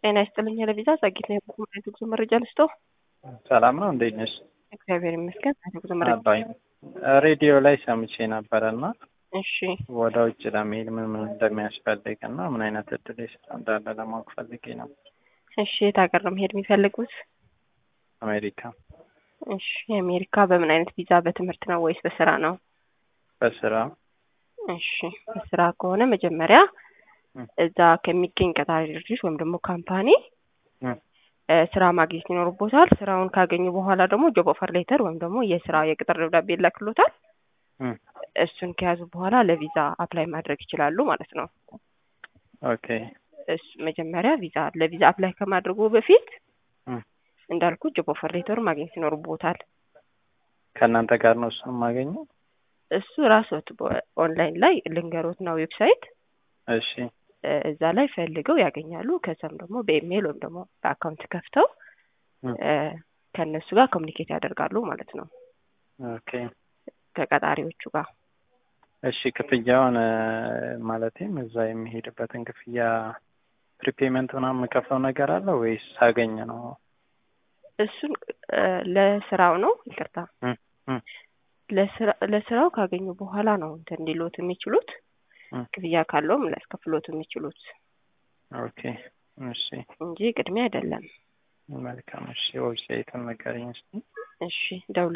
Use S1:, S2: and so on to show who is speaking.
S1: ጤና ይስጥልኝ ለቪዛ ጸጊት ነው የጉዞ ጉዞ መረጃ ልስጦ።
S2: ሰላም ነው፣ እንዴት ነሽ?
S1: እግዚአብሔር ይመስገን። ጉዞ መረጃ
S2: አባይ ሬዲዮ ላይ ሰምቼ ነበረ እና
S1: እሺ፣
S2: ወደ ውጭ ለመሄድ ምን ምን እንደሚያስፈልግ እና ምን አይነት እድል የስራ እንዳለ ለማወቅ ፈልጌ ነበር።
S1: እሺ። የት ሀገር ነው መሄድ የሚፈልጉት?
S2: አሜሪካ
S1: እሺ። የአሜሪካ በምን አይነት ቪዛ? በትምህርት ነው ወይስ በስራ ነው?
S2: በስራ
S1: እሺ። በስራ ከሆነ መጀመሪያ
S2: ም።
S1: እዛ ከሚገኝ ቀጣሪ ድርጅት ወይም ደግሞ ካምፓኒ
S2: ም።
S1: እ ስራ ማግኘት ይኖርቦታል። ስራውን ካገኙ በኋላ ደግሞ ጆብ ኦፈር ሌተር ወይም ደግሞ የስራ የቅጥር ደብዳቤ ይላክሎታል።
S2: ም።
S1: እሱን ከያዙ በኋላ ለቪዛ አፕላይ ማድረግ ይችላሉ ማለት ነው።
S2: ኦኬ
S1: እሱ መጀመሪያ ቪዛ ለቪዛ አፕላይ ከማድረጉ በፊት
S2: ም።
S1: እንዳልኩ ጆብ ኦፈር ሌተር ማግኘት ይኖርቦታል።
S2: ከእናንተ ጋር ነው እሱን የማገኘው?
S1: እሱ ራስዎት ኦንላይን ላይ ልንገሮት ነው ዌብሳይት
S2: እሺ
S1: እ እዛ ላይ ፈልገው ያገኛሉ። ከዛም ደግሞ በኢሜይል ወይም ደግሞ በአካውንት ከፍተው
S2: ም።
S1: እ ከእነሱ ጋር ኮሚኒኬት ያደርጋሉ ማለት ነው
S2: ኦኬ
S1: ከቀጣሪዎቹ ጋር።
S2: እሺ ክፍያውን እ ማለቴም እዛ የሚሄድበትን ክፍያ ፕሪፔመንት ምናምን የምከፍለው ነገር አለ ወይስ ሳገኝ ነው?
S1: እሱን እ ለስራው ነው ይቅርታ
S2: ም። ም።
S1: ለስራ ለስራው ካገኙ በኋላ ነው እንትን ሊሎት የሚችሉት
S2: ም።
S1: ክፍያ ካለውም ሊያስከፍሎት የሚችሉት
S2: ኦኬ እሺ
S1: እንጂ ቅድሚያ አይደለም።
S2: መልካም እሺ ዌብሳይቱን ንገረኝ እስኪ።
S1: እሺ ደውል